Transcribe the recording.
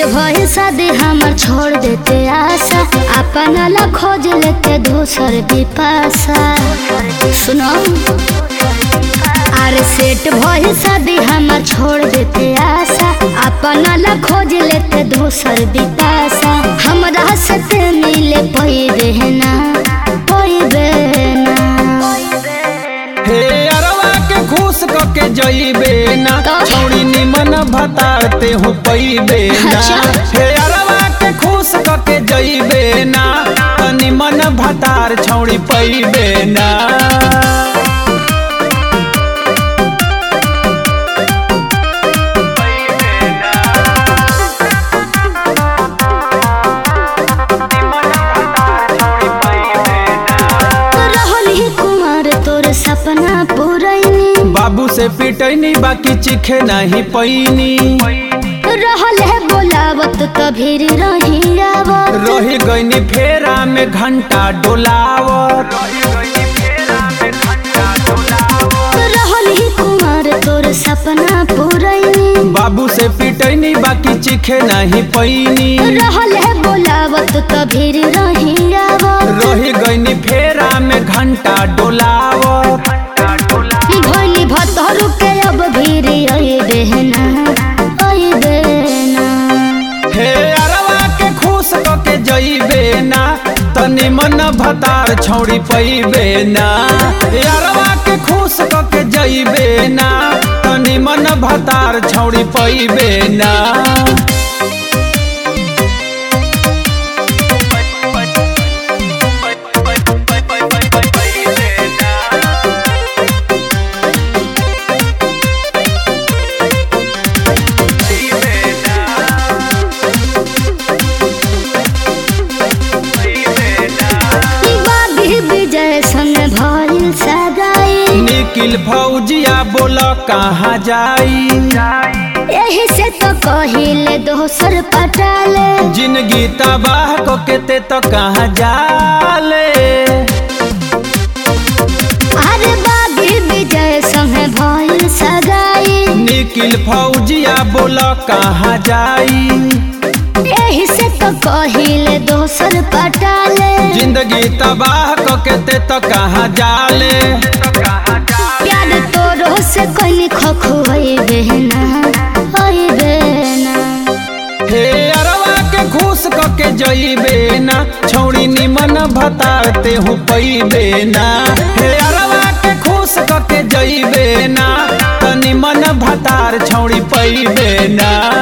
भइल शादी हमर छोड़ देते आशा अपन ला खोज लेते दूसर बिपाशा सुनो अरे सेट भइल शादी हमर छोड़ देते आशा अपन ला खोज लेते दूसर बिपाशा हमरा सते मिले पइबे ना पइबे ना हे अरवा के खुश क के जइबे ना तो? छोड़ी निमन भतारते हो पइबे ना अच्छा। हे अरवा के खुश क के जइबे ना त निमन भतार छौड़ी पइबे ना रहल ही कुमार तोर सपना पूरैनी बाबू से पिटैनी बाकी चिखे नहीं पैनी रहल है बोलावत तभी रही आवत रही गईनी फेरा में घंटा डोलावत रहल ही कुमार तोर सपना पूरैनी बाबू से पिटैनी बाकी चिखे नहीं पैनी रहल है बोलावत तभी रही आवत रही गईनी फेरा में घंटा डोलावत भोली भतरू के अब भीर आई बहना आई बहना हे अरवा के खुश क के जइबे ना तनी मन भतार छौड़ी पैबे ना हे अरवा के खुश क के जइबे ना तनी मन भतार छौड़ी पैबे ना बागी विजय संग भइल सगाई निकिल फौजिया बोल कहाँ जाई यही से तो कहिले दोसर पटाले जिंदगी तबाह को केते तो कहाँ जाले अरे बागी विजय संग भइल सगाई निकिल फौजिया बोल कहाँ जाई यही से तो कहिले दोसर पटाले जिंदगी तबाह को केते तो कहाँ जाले प्यार तोरो से कनी खखुई बहना ओई बहना हे अरवा के खुश क के जइबे ना छौड़ी निमन भतारते हो पैबे ना हे अरवा के खुश क के जइबे ना त निमन भतार छौड़ी पैबे ना